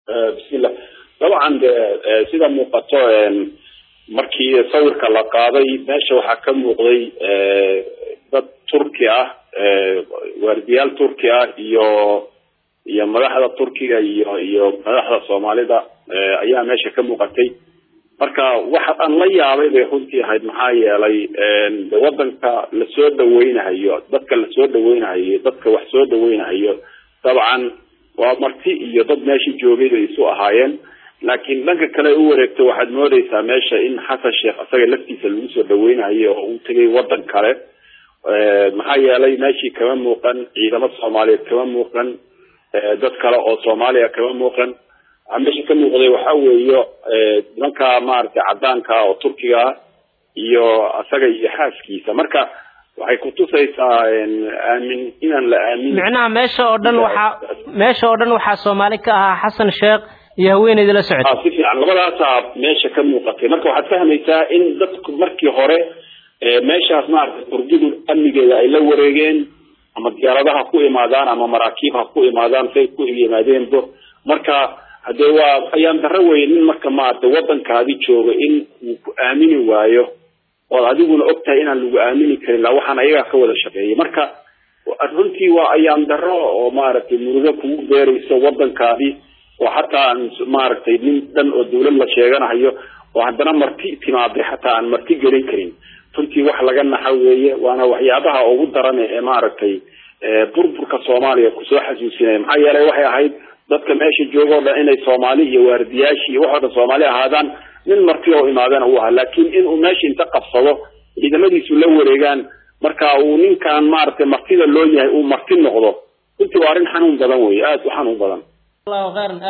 bismillah dabcan de sida muuqato markii sawirka la qaaday meesha waxaa ka muuqday dad turki ah waardiyaal turki ah iyo iyo madaxda turkiga iyo iyo madaxda soomaalida ayaa meesha ka muuqatay marka waxa aan la yaabay bay runtii ahayd maxaa yeelay wadanka lasoo dhaweynahayo dadka lasoo dhaweynahayo dadka wax soo dhaweynahayo dabcan waa marti iyo dad meesha joogay bay isu ahaayeen laakiin dhanka kale u wareegto waxaad moodeysaa meesha in xasan sheekh isaga laftiisa lagu soo dhaweynayo oo uu tegay wadan kale maxaa yeelay meeshii kama muuqan ciidamo soomaaliyeed kama muuqan dad kale oo soomaaliya kama muuqan meesha ka muuqday waxa weeyo nimanka maaragtay cadaanka oo turkiga ah iyo isaga iyo xaaskiisa marka waxay kutusaysaa aamin inaan la aamin micnaha meesha oo dhan waxaa meesha oo dhan waxaa soomaali ka ahaa xasan sheekh iyo haweeneyda la socotay si fiican labadaasaa meesha ka muuqatay marka waxaad fahmaysaa in dadku markii hore meeshaas maaragtay turkidu amnigeeda ay la wareegeen ama diyaaradaha ku imaadaan ama maraakiib ha ku imaadaan say ku yimaadeenbo marka hadee waa ayaan daro weyn in marka maaragtay wadankaadi jooga in uu ku aamini waayo ood adiguna og tahay inaan lagu aamini karin la waxaan ayagaa ka wada shaqeeyay marka runtii waa ayaan daro oo maaragtay murugo kugu beerayso wadankaadi oo xataa aan maaragtay nin dhan oo dawlad la sheeganayo oo haddana marti timaaday xataa aan marti gelin karin runtii wax laga naxa weeye waana waxyaabaha ugu daran ee maaragtay burburka soomaaliya kusoo xasuusinaya maxaa yeelay waxay ahayd dadka meesha jooga o dhan inay soomaali iyo waardiyaashi iyo waxoo dhan soomaali ahaadaan nin marti oo imaadana uu ahaa laakiin inuu meesha inta qabsado ciidamadiisu la wareegaan marka uu ninkan maaragtay martida loo yahay uu marti noqdo runtii waa arrin xanuun badan wey aada u xanuun badan